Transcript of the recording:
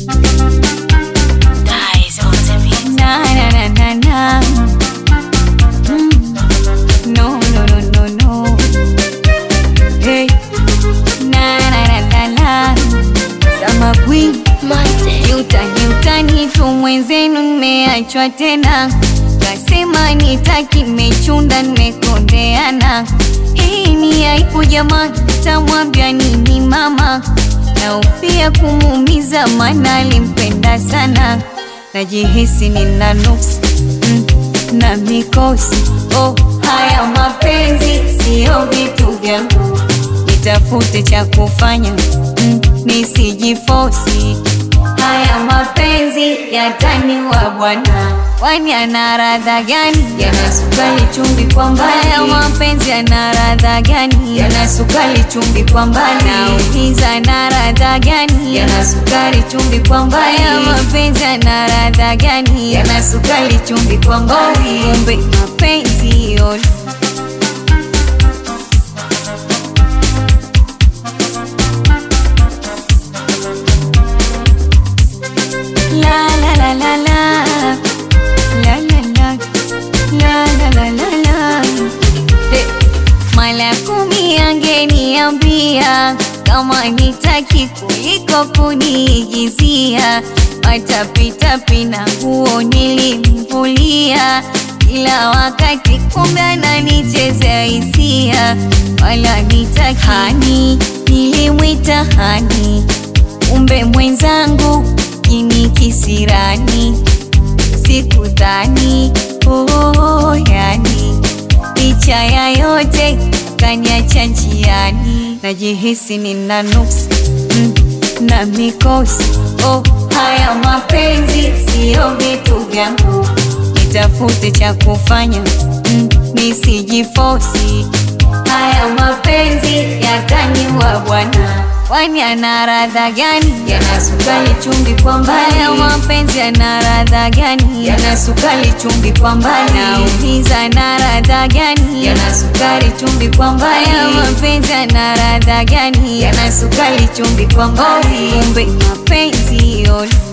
Guys on the beat. Na na na na na. Mm. No no no no no. Hey. Na na na na na. Sama queen. Monte. Utani utani tu mwenzenu nimeachwa tena, kasema nitaki mechunda nimekondeana. Hii ni aibu jamani, tamwambia nini mama? Naufia kumuumiza, maana alimpenda sana. Najihisi nina nuksi mm, na mikosi. Oh, haya mapenzi sio vitu vyangu, nitafute cha kufanya mm, nisijifosi Haya mapenzi yataniwa bwana, kwani ana radha gani? Yana sukari chumvi kwa mbali. Haya mapenzi yana radha gani? Yana sukari chumvi kwa mbali. Nauliza ana radha gani? Yana sukari chumvi kwa mbali. Haya mapenzi yana radha gani? Yana sukari chumvi kwa mbali. Kumbe mapenzi yote La la la la la La la la La la la la la Eh, Mara kumi angeniambia kama nitaki kuliko kuniigizia, matapitapi na nguo nilimvulia kila wakati, kumbe ananichezea hisia, wala nitaki hani, nilimwita hani kumbe mwenzangu ini kisirani, sikudhani oh, yani licha ya yote kaniacha njiani, najihisi nina nuksi mm, na mikosi oh, haya mapenzi siyo vitu vyangu, nitafute cha kufanya mm, nisijifosi Haya mapenzi yataniwa bwana, kwani ana radha gani? Yana sukari chumvi kwa mbali. Haya mapenzi yana radha gani? Yana sukari chumvi kwa mbali. Nauliza ana radha gani? Yana sukari chumvi kwa mbali. Haya mapenzi yana radha gani? Yana sukari chumvi kwa mbali. Kumbe mapenzi yote